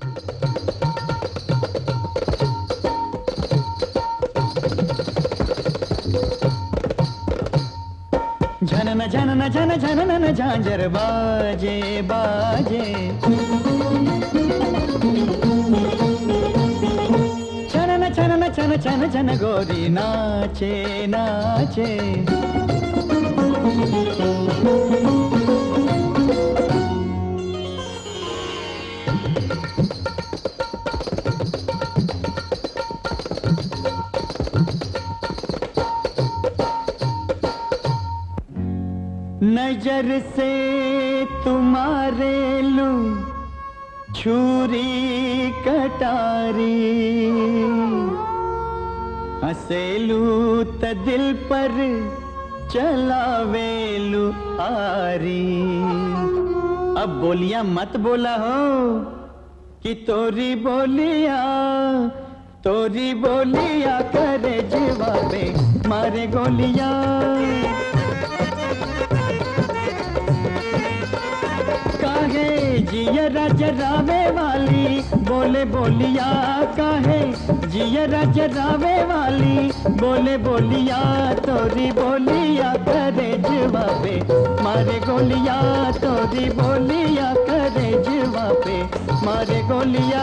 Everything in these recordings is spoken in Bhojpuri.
झनन झनन झन झनन झांझर बाजे बाजे छनन छनन छन छन छन गोरी नाचे नाचे नजर से तुम्हारे लू छुरी कटारी हसेलू त दिल पर चलावेलू आरी अब बोलिया मत बोला हो कि तोरी बोलिया तोरी बोलिया करे जवाबे मारे गोलिया काहे जिया जरावे वाली बोले बोलिया काहे जिया जरावे वाली बोले बोलिया तोरी बोलिया करे जवाबे मारे गोलिया तोरी बोलिया करे जवाबे मारे गोलिया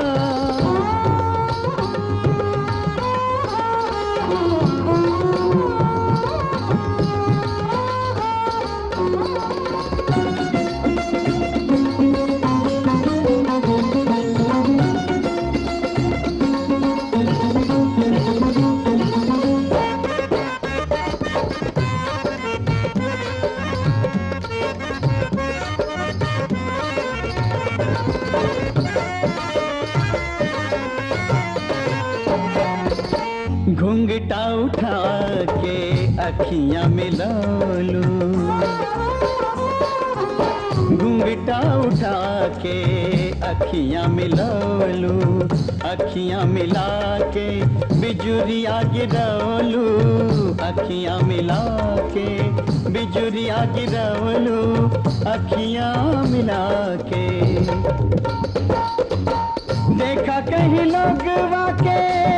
घुंघटा उठा के अखियां मिला लू घुंघटा उठा के अखियां मिला लू अखियां मिला के बिजुरिया गिरवलू अखियां मिला के बिजुरिया गिरवलू अखियां मिला के देखा कहीं लोग वाके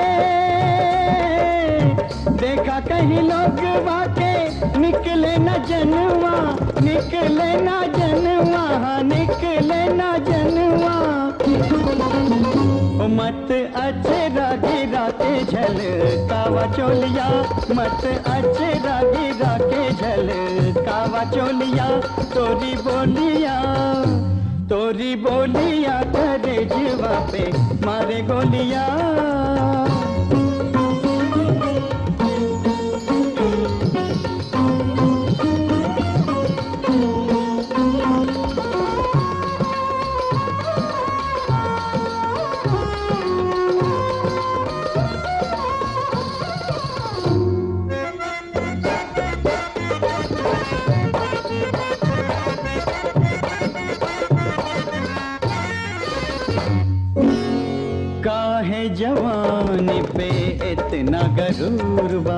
देखा कहीं लोग वाके निकले न जनवा निकले न जनवा हाँ, निकले न जनवा ओ मत अचरा गिरा के झल कावा चोलिया मत अचरा गिरा के झल कावा चोलिया तोरी बोलिया तोरी बोलिया करे जीवा पे मारे गोलिया काहे जवानी पे इतना गरूर बा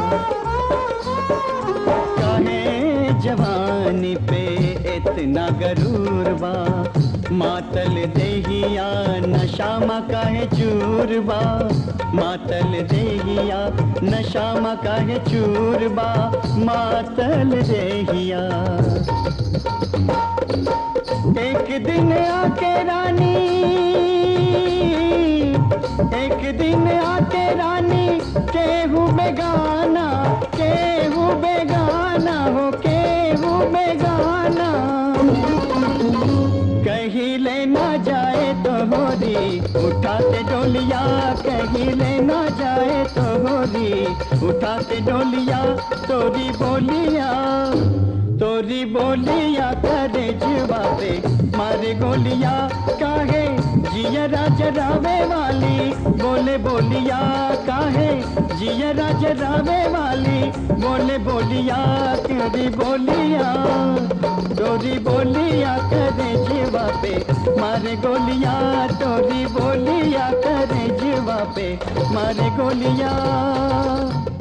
काहे जवानी पे इतना गरूर बा मातल देहिया नशामा काहे चूर बा मातल देहिया नशामा काहे चूर बा मातल देहिया एक दिन आके रानी एक दिन आके रानी केहू बेगाना केहू बेगाना हो केहू बेगाना कहीं लेना जाए तो होरी उठाते डोलिया कहीं लेना जाए तो होरी उठाते डोलिया तोरी बोलिया तोरी बोलिया करे जवाबे मारे गोलिया काहे जिया जरावे वाली बोले बोलिया काहे जिया जरावे वाली बोले बोलिया तेरी बोलिया तोरी बोलिया करे जवाबे मारे गोलिया तोरी बोलिया करे जवाबे मारे गोलिया